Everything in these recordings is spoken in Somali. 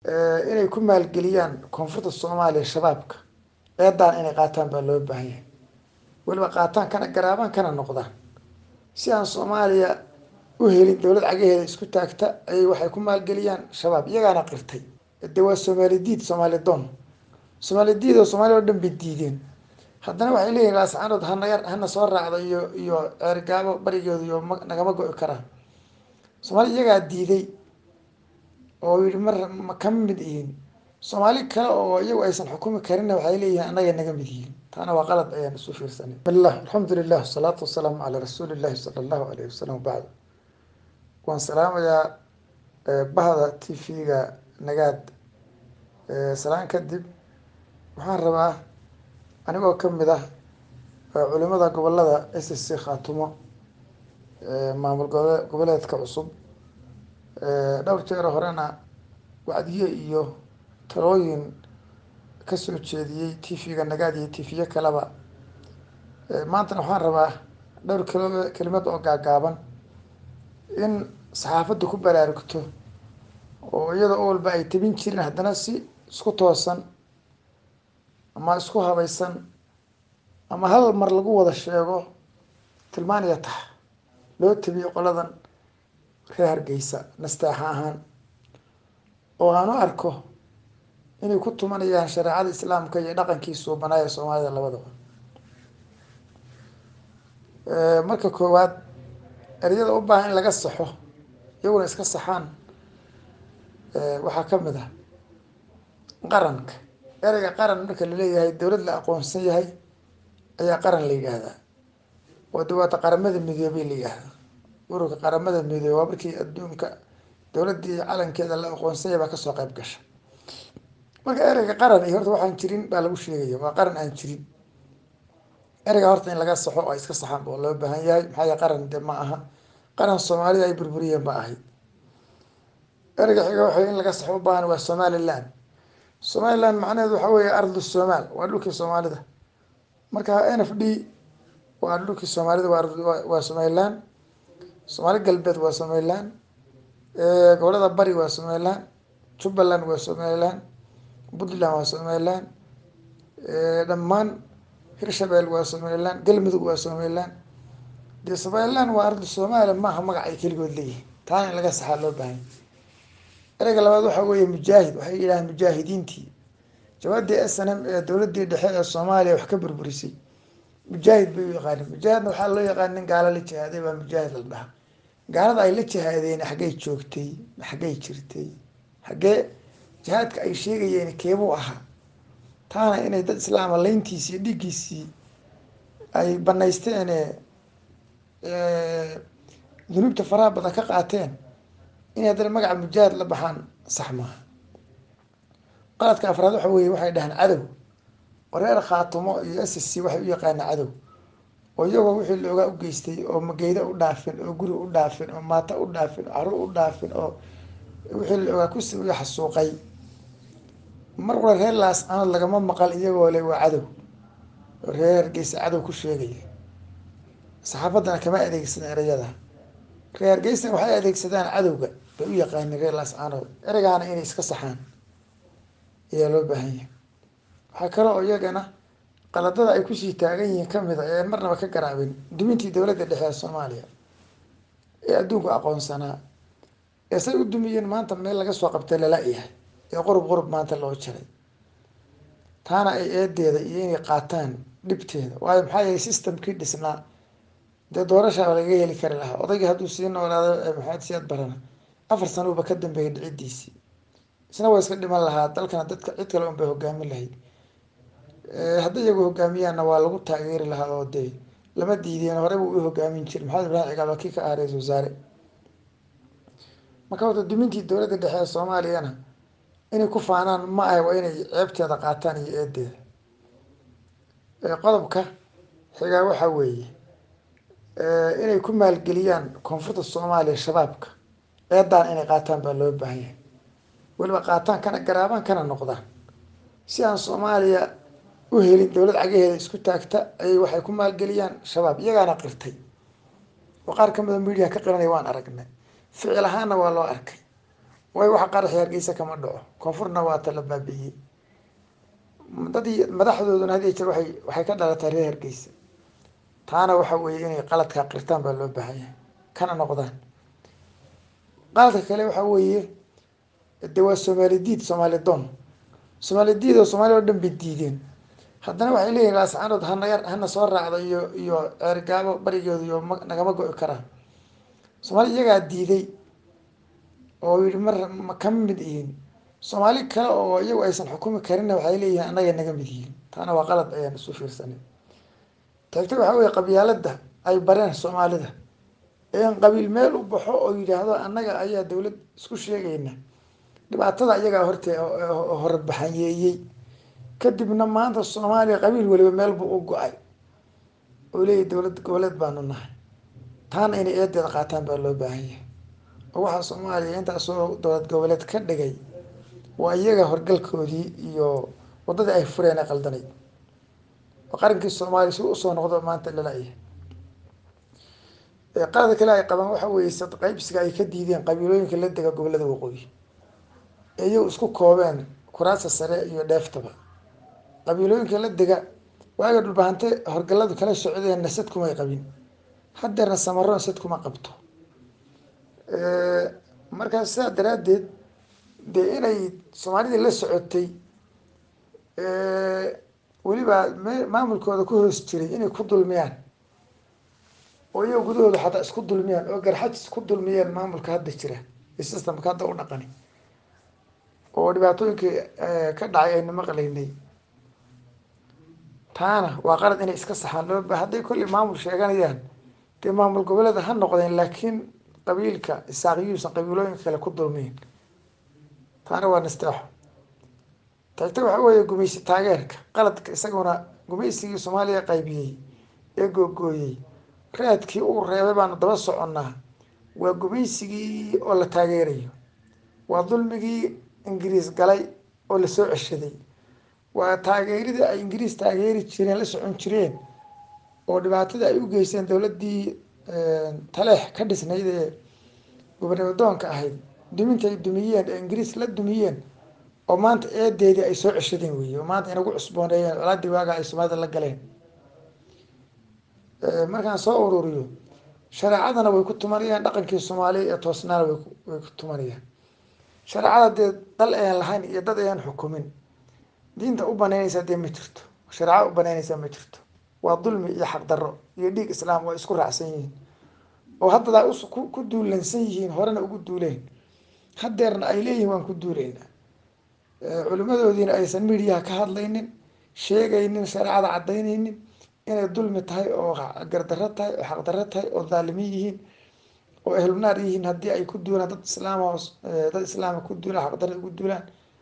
inay ku maalgeliyaan koonfurta soomaaliya shabaabka eedaan inay qaataan baa loo baahan yahay weliba qaataan kana garaabaan kana noqdaan si aan soomaaliya u helin dowlad cagaheeda isku taagta ayay waxay ku maalgeliyaan shabaab iyagaana qirtay de waa soomaali diid soomaali doon soomaali diid oo soomaaliya o dhan bay diideen haddana waxay leeyihin laascaanood hanaga hana soo raacdo iyo iyo ceergaabo barigooda iyo ma nagama go-i karaan soomaali iyagaa diiday oo yihi mar ma kama mid yihiin soomaali kale oo iyagu aysan xukumi karinna waxay leeyihiin annaga naga mid yihiin taana waa qalad ayaan isu fiirsanay bismillah alxamdu lilah wasalaatu wasalaamu calaa rasuuli illahi sala allahu alayhi wasalam bacd waan salaamayaa bahda t v-ga nagaad salaan kadib waxaan rabaa anigoo kamid ah culimada gobolada s c khaatumo maamul gobo goboleedka cusub dhowr jeer horena wacdiye iyo talooyin kasoo jeediyey t v-ga nagaad iyo t v-yo kaleba maantana waxaan rabaa dhowr kelo kelimad oo gaagaaban in saxaafadda ku baraarugto oo iyada o walba ay tabin jirin haddana si isku toosan ama isku habaysan ama hal mar lagu wada sheego tilmaaniya tax loo tabiyo qoladan reer hargeysa nastaaxa ahaan oo aan u arko inay ku tumanayaan shareecada islaamka iyo dhaqankii suubanaaya soomaalida labadaba marka koowaad ereyada u baahan in laga saxo iyaguna iska saxaan waxaa kamid ah qaranka ereyga qaran marka laleeyahay dowlad la aqoonsan yahay ayaa qaran la yidhaahdaa oo dawaata qaramada midoobey la yidhaahdaa ururka qaramada midoobe waa markii adduunka dowladii calankeeda la aqoonsan yahay baa kasoo qayb gasha marka ereyga qaran iyo horta waxaan jirin baa lagu sheegaya waa qaran aan jirin ereyga horta in laga saxo oo ay iska saxaan oo loo baahan yahay maxaa yahay qaran de ma aha qaran soomaalida ay burburiyeen ba ahayd ereyga xiga waxa in laga saxo u baahan waa somaliland somaliland macnaheedu waxa weeye ardu somaal waa dhulkii soomaalida marka n f d waa dhulkii soomaalida waa waa somaliland soomaali galbeed waa somaliland gobolada bari waa somaliland jubbaland waa somaliland puntland waa somaliland dhammaan hirshabelle waa somaliland galmudug waa somaliland dee somaliland waa ardu somalia maaha magac ay keligood leeyihin taana in laga saxaa loo baahanya ereyga labaad waxaa weeye mujaahid waxay yidhahaan mujaahidiintii jawaadii s n m ee dowladii dhexe ee soomaaliya wax ka burburisay mujaahid bay u yaqaanin mujaahidna waxaa loo yaqaan nin gaalo la jihaaday baa mujaahid la dhaha gaalada ay la jihaadeen xaggay joogtay xaggay jirtay xaggee jihaadka ay sheegayeen keebuu ahaa taana inay dad islaama layntiisii iyo dhiiggiisii ay banaysteene dunuubta faraha badan ka qaateen inay haddana magaca mujaahid la baxaan sax maaha qaladka afraad waxa weye waxay dhahaan cadow oo reer khaatumo iyo s c waxay u yaqaanaa cadow oo iyagoo wixii loogaa u geystay oo mageydo u dhaafin oo guri u dhaafin oo maata u dhaafin oo caruur u dhaafin oo wixii loogaa kusi u xasuuqay mar wala reer laas aanad lagama maqal iyagoo le waa cadow oo reer hargeysa cadow ku sheegaya saxaafaddana kama adeegsadaan ereyada reer hargeysana waxay adeegsadaan cadowga bay u yaqaanin reer laas aanood ereygaana inay iska saxaan ayaa loo baahan yahay waxaa kale oo iyagana qaladada ay kusii taagan yihiin kamid a ee marnaba ka garaabin dumintii dowladda dhexe ee soomaaliya ee adduunku aqoonsanaa ee say u dumiyeen maanta meel laga soo qabtay lala-yahay ee qurub qurub maanta loo jaray taana ay eedeeda iyo inay qaataan dhibteeda waayo maxaa yeelay systemkii dhisnaa dee doorashaaba lagaga heli kari lahaa odaygii hadduu sii noolaado maxamed siyaad barana afar sanuuba ka dambeeyay dhicidiisii isna waa iska dhiman lahaa dalkana dadka cid kale un bay hogaamin lahayd hadday iyagu hogaamiyaanna waa lagu taageeri lahaa oo dee lama diideen horey buu u hogaamin jiray maxamed ibraahim cigaal waa kii ka ah ra-isul wasaare marka horta dumintii dowladda dhexe ee soomaaliyana inay ku faanaan ma ahe waa inay ceebteeda qaataan iyo eedeeda qodobka xigaa waxaa weeye inay ku maalgeliyaan koonfurta soomaaliya shabaabka eedaan inay qaataan baa loo baahan yahay weliba qaataan kana garaabaan kana noqdaan si aan soomaaliya u helin dowlad cagaheeda isku taagta ayay waxay ku maalgeliyaan shabaab iyagaana qirtay oo qaar kamida media ka qiranaya waan aragnay ficil ahaanna waa loo arkay way waxa qaraxi hargeysa kama dhaco koonfurna waa ta la baabi'iyey dadii madaxdooduna had iyo jeer waay waxay ka dhalatay reer hargeysa taana waxa weeye inay qaladkaa qirtaan baa loo baahanya kana noqdaan qaladka kale waxa weeye de waa soomaali diid soomaali doon soomaali diid oo soomaaliya o dhan bay diideen haddana waxay leeyihin laascaanood hanaga hana soo raacdo iyo iyo ceergaabo barigooda iyo ma nagama go-i karaan soomaali iyagaa diiday oo yihi mar ma kama mid yihiin soomaali kale oo iyagu aysan xukumi karinna waxay leeyihiin annaga naga mid yihiin taana waa qalad ayaan isu fiirsanay taagta waxaa weye qabyaalada ay bareen soomaalida in qabiil meel u baxo oo yidhaahdo annaga ayaa dawlad isku sheegayna dhibaatada iyagaa horte horbaxanyeeyey kadibna maanta soomaaliya qabiil weliba meel buu u go-ay oo leeyahy dowlad goboleed baanu nahay taana inay eedeeda qaataan baa loo baahanya oo waxaa soomaaliya intaasoo dowlad goboleed ka dhigay waa iyaga horgalkoodii iyo waddadii ay fureen ee qaldanayd oo qarankii soomaaliya si usoo noqdo maanta lala-yahay qalada kale ay qabaan waxa weeye sad qaybsiga ay ka diideen qabiilooyinka la dega gobolada waqooyi ee iyagu isku koobeen kuraasa sare iyo dheeftaba qabiilooyinka la dega waaga dhulbahante horgaladu kala socdeenna sad kumay qabin haddeerna samaroon sad kuma qabto markaas sidaa daraaddeed dee inay soomaalidii la socotay weliba me maamulkooda ku hoos jiray inay ku dulmiyaan oo iyaga gudahooda xataa isku dulmiyaan oo garxajis ku dulmiyeen maamulka hadda jira iyo systemka hadda u dhaqani oo dhibaatooyinkii ka dhacay aynu maqlaynay taana waa qalad inay iska saxaan loo ba hadday kolley maamul sheeganayaan dee maamul goboleeda ha noqdeen laakiin qabiilka isaaqiyuusan qabiilooyinka kale ku dulmiyin taana waa nasteexo taagta waxa weeye gumaysi taageerka qaladka isaguna gumaysigii soomaaliya qaybiyey ee googooyey raadkii uu reebay baanu daba soconnaa waa gumaysigii oo la taageerayo waa dulmigii ingiriis galay oo lasoo ceshaday waa taageeridii ay ingiriis taageeri jireen la socon jireen oo dhibaatada ay u geysteen dowladdii taleex ka dhisnayd ee gobanadoonka ahayd duminta ay dumiyeen ee ingiriis la dumiyeen oo maanta eedeedii ay soo ceshadeen weeye oo maanta inagu cusbooneeyeen colaadii waaga ay soomaalida la galeen markaan soo ururiyo shareecadana way ku tumanayaan dhaqankii soomaaliya ee toosnaana way way ku tumanayaan shareecada dee dal ayaan lahayn iyo dad ayaan xukumin diinta u banaynaysaa dee ma jirto shareecada u banaynaysaa ma jirto waa dulmi iyo xaqdarro iyo dhiig islaam waa isku raacsan yihiin oo haddadaa ku duulansan yihiin horena ugu duuleen haddeerna ay leeyihin waan ku duuleynaa culimadoodiina aysan midiyaha ka hadlaynin sheegaynin shareecada caddaynaynin inay dulmi tahay oo gardarro tahay oo xaqdarro tahay oo dhaalimiin yihiin oo ehlunaar yihiin haddii ay ku duulaan dad islaam dad islaama ku duulaan xaqdarra ugu duulaan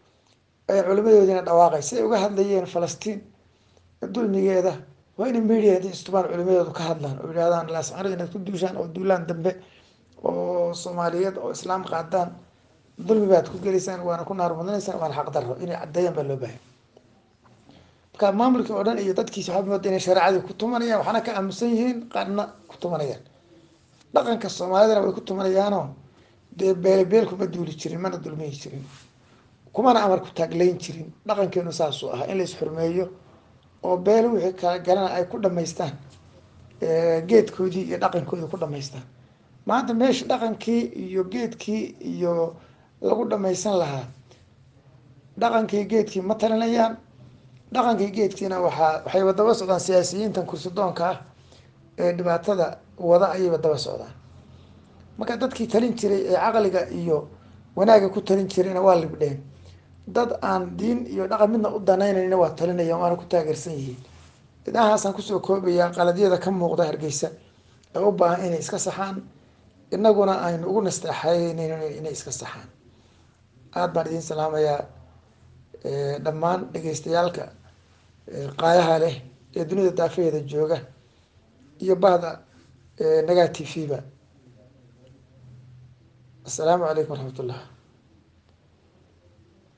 ay culimadoodiina dhawaaqay siday uga hadlayeen falastiin dulmigeeda waa inay media intay istubaan culimadoodu ka hadlaan oo yidhahdaan laascano inaad ku duushaan oo duulaan dambe oo soomaaliyeed oo islaam qaadaan dulmi baad ku gelaysaan waana ku naar mudanaysaan waana xaqdarro inay caddeeyaan baa loo baahay marka maamulkii oo dhan iyo dadkiisi waxaa mooda inay shareecadii ku tumanayaan waxaana ka aaminsan yihiin qaarna ku tumanayaan dhaqanka soomaalidana way ku tumanayaanoo dee beele beel kuma duuli jirin mana dulmiyi jirin kumana amar ku taaglayn jirin dhaqankeenu saasuu ahaa in la isxurmeeyo oo beele wixii kala galana ay ku dhamaystaan geedkoodii iyo dhaqankoodii ku dhamaystaan maanta meesha dhaqankii iyo geedkii iyo lagu dhamaysan lahaa dhaqankii geedkii ma talinayaan dhaqankii geedkiina waxaa waxayba daba socdaan siyaasiyiintan kursidoonka ah ee dhibaatada wada ayayba daba socdaan marka dadkii talin jiray ee caqliga iyo wanaagga ku talin jirayna waa libdheen dad aan diin iyo dhaqan midna u danaynayna waa talinayaan waana ku taageersan yihiin idahaasaan kusoo koobayaa qaladyada ka muuqda hargeysa ee u baahan inay iska saxaan inaguna aynu ugu nasteexaynayno inay iska saxaan aada baan idiin salaamayaa dhammaan dhegeystayaalka qaayaha leh ee dunida daafaheeda jooga iyo bahda nagaa t v ba assalaamu calaykum waraxmat ullah